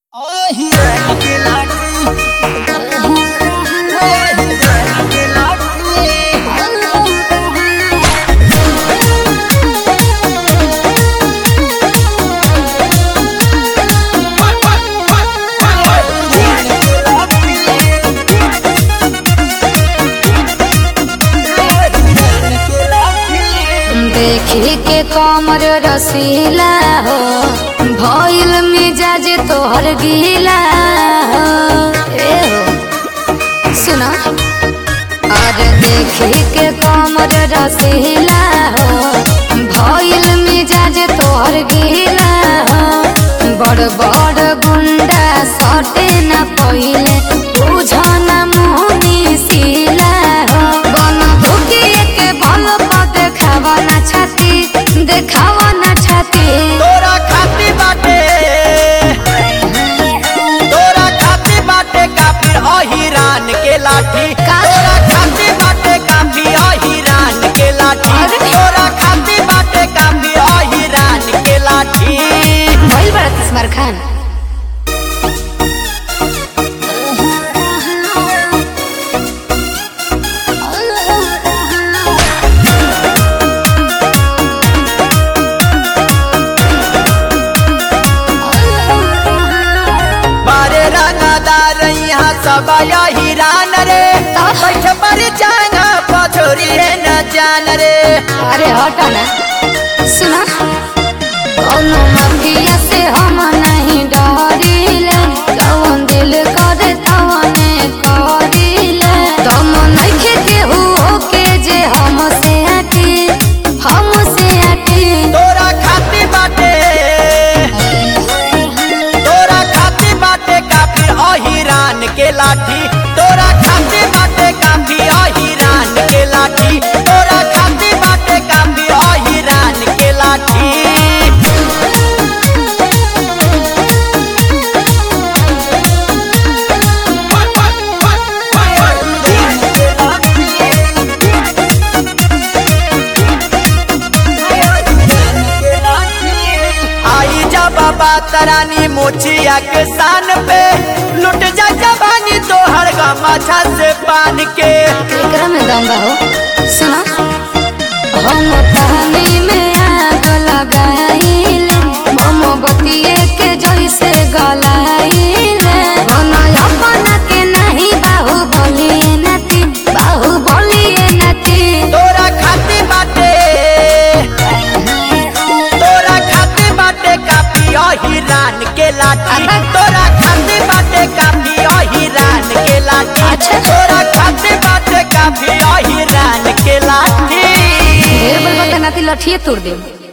देखी के कमर रसीला हो भइल मिजाज तोहर गीला हो ए हो सुना और देखी के कमर रसीला हो भइल मिजाज तोहर गीला हो बड़ बड़ गुंडा सटे न पहिले बुझन मुहनी सीला हो बन धुकिए के बल पर देखावा ना छाती देखावा ना छाती तोरा खाती बाटे तोरा खाती बाटे काफी अहिरान के लाठी का? तोरा खाती बाटे काफी अहिरान के लाठी अरे? तोरा खाती बाटे काफी अहिरान के लाठी भइल बड़ा तिस्मार खान बारे रंगदार यहाँ सब अहिरान रे बैठ पर जाना पछोरी है न जान रे अरे हटा ना सुना कौनो माफिया से हम नहीं डरिले कौन दिल करे तवने करिले दम नइखे केहू के जे हमसे हटी हमसे हटी तोरा खाती बाटे तोरा खाती बाटे काफी अहिरान के लाठी तोरा खाती बाटे काफी अहिरान के लाठी तोरा खाती बाटे काफी अहिरान के लाठी आई जा बाबा तरानी मोचिया के शान पे लुट जा जवानी तोहर गमाछा से पान के एकरा में दम बा हो सुना हम पानी में आग लगाइले मोमबत्ती के जैसे गलाइले बना अपना के नहीं बाहु बोलिए नती बाहु बोलिए नती तोरा खाती बाटे तोरा खाती बाटे काफी अहिरान के लाठी तोरा खाती बाटे काफी अहिरान के लाठी अच्छा। तोरा खाती बाटे काफी अहिरान के लाठी ढेर बलबत नाती लठिए तोड़ दे